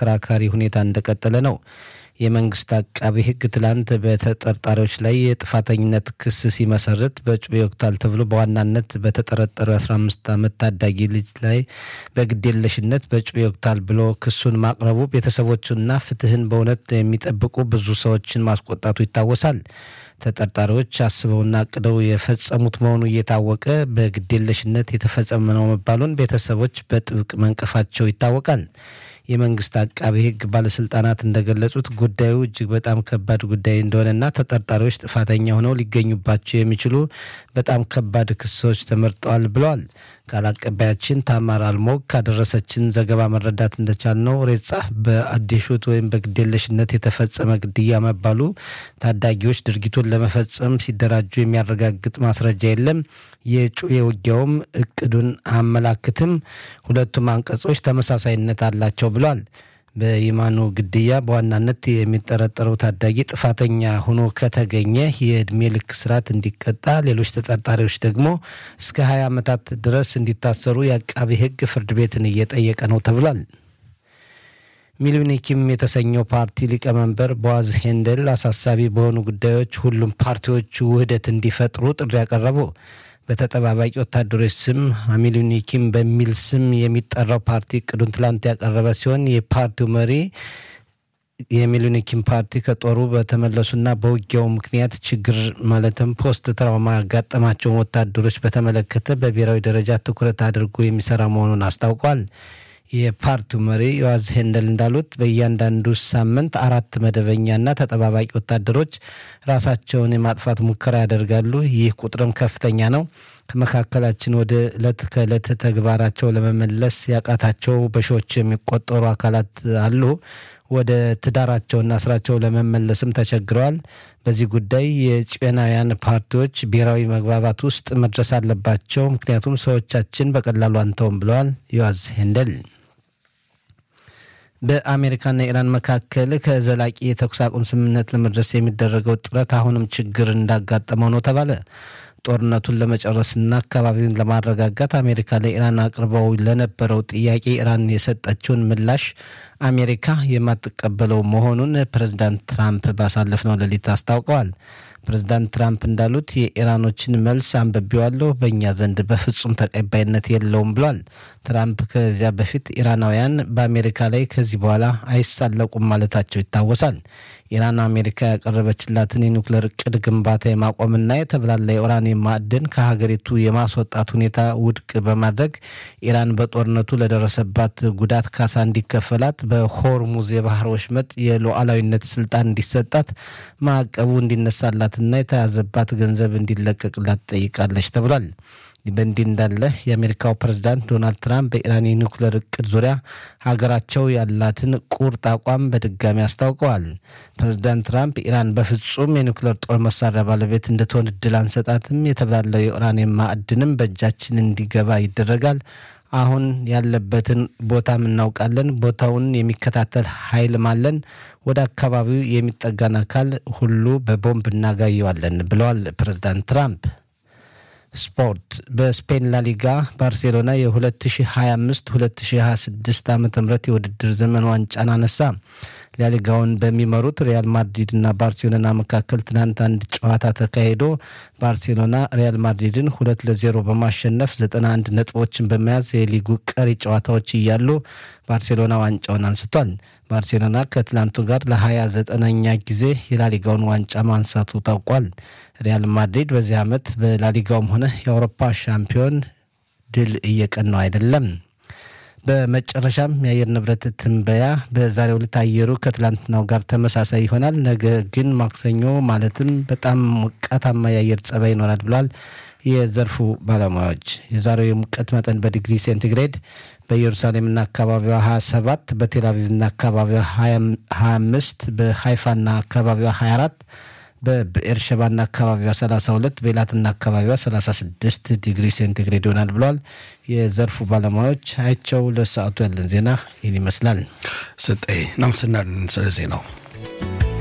አከራካሪ ሁኔታ እንደቀጠለ ነው። የመንግስት አቃቢ ሕግ ትላንት በተጠርጣሪዎች ላይ የጥፋተኝነት ክስ ሲመሰርት በጩቤ ወቅታል ተብሎ በዋናነት በተጠረጠረው የ15 ዓመት ታዳጊ ልጅ ላይ በግዴለሽነት በጩቤ ወቅታል ብሎ ክሱን ማቅረቡ ቤተሰቦቹና ፍትህን በእውነት የሚጠብቁ ብዙ ሰዎችን ማስቆጣቱ ይታወሳል። ተጠርጣሪዎች አስበውና አቅደው የፈጸሙት መሆኑ እየታወቀ በግዴለሽነት የተፈጸመ ነው መባሉን ቤተሰቦች በጥብቅ መንቀፋቸው ይታወቃል። የመንግስት አቃቢ ሕግ ባለስልጣናት እንደገለጹት ጉዳዩ እጅግ በጣም ከባድ ጉዳይ እንደሆነና ተጠርጣሪዎች ጥፋተኛ ሆነው ሊገኙባቸው የሚችሉ በጣም ከባድ ክሶች ተመርጠዋል ብለዋል። ቃል አቀባያችን ታማር አልሞግ ካደረሰችን ዘገባ መረዳት እንደቻልነው ሬጻ በአዲሹት ወይም በግዴለሽነት የተፈጸመ ግድያ መባሉ ታዳጊዎች ድርጊቱን ለመፈጸም ሲደራጁ የሚያረጋግጥ ማስረጃ የለም። የጩቤ ውጊያውም እቅዱን አያመላክትም። ሁለቱም አንቀጾች ተመሳሳይነት አላቸው ብሏል። በይማኑ ግድያ በዋናነት የሚጠረጠረው ታዳጊ ጥፋተኛ ሆኖ ከተገኘ የእድሜ ልክ እስራት እንዲቀጣ፣ ሌሎች ተጠርጣሪዎች ደግሞ እስከ 20 ዓመታት ድረስ እንዲታሰሩ የአቃቢ ሕግ ፍርድ ቤትን እየጠየቀ ነው ተብሏል። ሚሊኒኪም የተሰኘው ፓርቲ ሊቀመንበር ቦዋዝ ሄንደል አሳሳቢ በሆኑ ጉዳዮች ሁሉም ፓርቲዎች ውህደት እንዲፈጥሩ ጥሪ ያቀረቡ በተጠባባቂ ወታደሮች ስም አሚሉኒኪም በሚል ስም የሚጠራው ፓርቲ እቅዱን ትላንት ያቀረበ ሲሆን የፓርቲው መሪ የሚሉኒኪም ፓርቲ ከጦሩ በተመለሱና በውጊያው ምክንያት ችግር ማለትም ፖስት ትራውማ ያጋጠማቸውን ወታደሮች በተመለከተ በብሔራዊ ደረጃ ትኩረት አድርጎ የሚሰራ መሆኑን አስታውቋል። የፓርቲው መሪ ዮዋዝ ሄንደል እንዳሉት በእያንዳንዱ ሳምንት አራት መደበኛና ተጠባባቂ ወታደሮች ራሳቸውን የማጥፋት ሙከራ ያደርጋሉ። ይህ ቁጥርም ከፍተኛ ነው። ከመካከላችን ወደ ዕለት ከዕለት ተግባራቸው ለመመለስ ያቃታቸው በሺዎች የሚቆጠሩ አካላት አሉ። ወደ ትዳራቸውና ስራቸው ለመመለስም ተቸግረዋል። በዚህ ጉዳይ የጭናውያን ፓርቲዎች ብሔራዊ መግባባት ውስጥ መድረስ አለባቸው፣ ምክንያቱም ሰዎቻችን በቀላሉ አንተውም ብለዋል ዮዋዝ ሄንደል። በአሜሪካና ኢራን መካከል ከዘላቂ የተኩስ አቁም ስምምነት ለመድረስ የሚደረገው ጥረት አሁንም ችግር እንዳጋጠመው ነው ተባለ። ጦርነቱን ለመጨረስና አካባቢውን ለማረጋጋት አሜሪካ ለኢራን አቅርበው ለነበረው ጥያቄ ኢራን የሰጠችውን ምላሽ አሜሪካ የማትቀበለው መሆኑን ፕሬዚዳንት ትራምፕ ባሳለፍነው ሌሊት አስታውቀዋል። ፕሬዚዳንት ትራምፕ እንዳሉት የኢራኖችን መልስ አንብቤዋለሁ፣ በእኛ ዘንድ በፍጹም ተቀባይነት የለውም ብሏል። ትራምፕ ከዚያ በፊት ኢራናውያን በአሜሪካ ላይ ከዚህ በኋላ አይሳለቁም ማለታቸው ይታወሳል። ኢራን አሜሪካ ያቀረበችላትን የኒውክሌር እቅድ ግንባታ የማቆምና የተብላላ የኡራኒየም ማዕድን ከሀገሪቱ የማስወጣት ሁኔታ ውድቅ በማድረግ ኢራን በጦርነቱ ለደረሰባት ጉዳት ካሳ እንዲከፈላት፣ በሆርሙዝ የባህር ወሽመጥ የሉዓላዊነት ስልጣን እንዲሰጣት፣ ማዕቀቡ እንዲነሳላትና የተያዘባት ገንዘብ እንዲለቀቅላት ጠይቃለች ተብሏል። በእንዲህ እንዳለ የአሜሪካው ፕሬዝዳንት ዶናልድ ትራምፕ በኢራን የኒውክሌር እቅድ ዙሪያ ሀገራቸው ያላትን ቁርጥ አቋም በድጋሚ አስታውቀዋል። ፕሬዝዳንት ትራምፕ ኢራን በፍጹም የኒውክሌር ጦር መሳሪያ ባለቤት እንድትሆን እድል አንሰጣትም፣ የተብላለው የኡራኒየም ማዕድንም በእጃችን እንዲገባ ይደረጋል። አሁን ያለበትን ቦታም እናውቃለን። ቦታውን የሚከታተል ኃይልም አለን። ወደ አካባቢው የሚጠጋን አካል ሁሉ በቦምብ እናጋየዋለን ብለዋል ፕሬዝዳንት ትራምፕ። ስፖርት በስፔን ላሊጋ ባርሴሎና የ2025-2026 ዓ ም የውድድር ዘመን ዋንጫን አነሳ። ላሊጋውን በሚመሩት ሪያል ማድሪድ እና ባርሴሎና መካከል ትናንት አንድ ጨዋታ ተካሂዶ ባርሴሎና ሪያል ማድሪድን ሁለት ለዜሮ በማሸነፍ 91 ነጥቦችን በመያዝ የሊጉ ቀሪ ጨዋታዎች እያሉ ባርሴሎና ዋንጫውን አንስቷል። ባርሴሎና ከትላንቱ ጋር ለ29ኛ ጊዜ የላሊጋውን ዋንጫ ማንሳቱ ታውቋል። ሪያል ማድሪድ በዚህ ዓመት በላሊጋውም ሆነ የአውሮፓ ሻምፒዮን ድል እየቀናው አይደለም። በመጨረሻም የአየር ንብረት ትንበያ በዛሬው ዕለት አየሩ ከትላንትናው ጋር ተመሳሳይ ይሆናል። ነገ ግን ማክሰኞ ማለትም በጣም ሞቃታማ የአየር ጸባይ ይኖራል ብሏል የዘርፉ ባለሙያዎች። የዛሬው የሙቀት መጠን በዲግሪ ሴንቲግሬድ በኢየሩሳሌምና አካባቢዋ 27፣ በቴልአቪቭና አካባቢዋ 25፣ በሃይፋና አካባቢዋ 24 በብኤርሸባና አካባቢዋ 32 በኤላትና አካባቢዋ 36 ዲግሪ ሴንቲግሬድ ይሆናል ብለዋል የዘርፉ ባለሙያዎች። አይቸው ለሰዓቱ ያለን ዜና ይህን ይመስላል። ስጤ ናምስናን ስለ ዜናው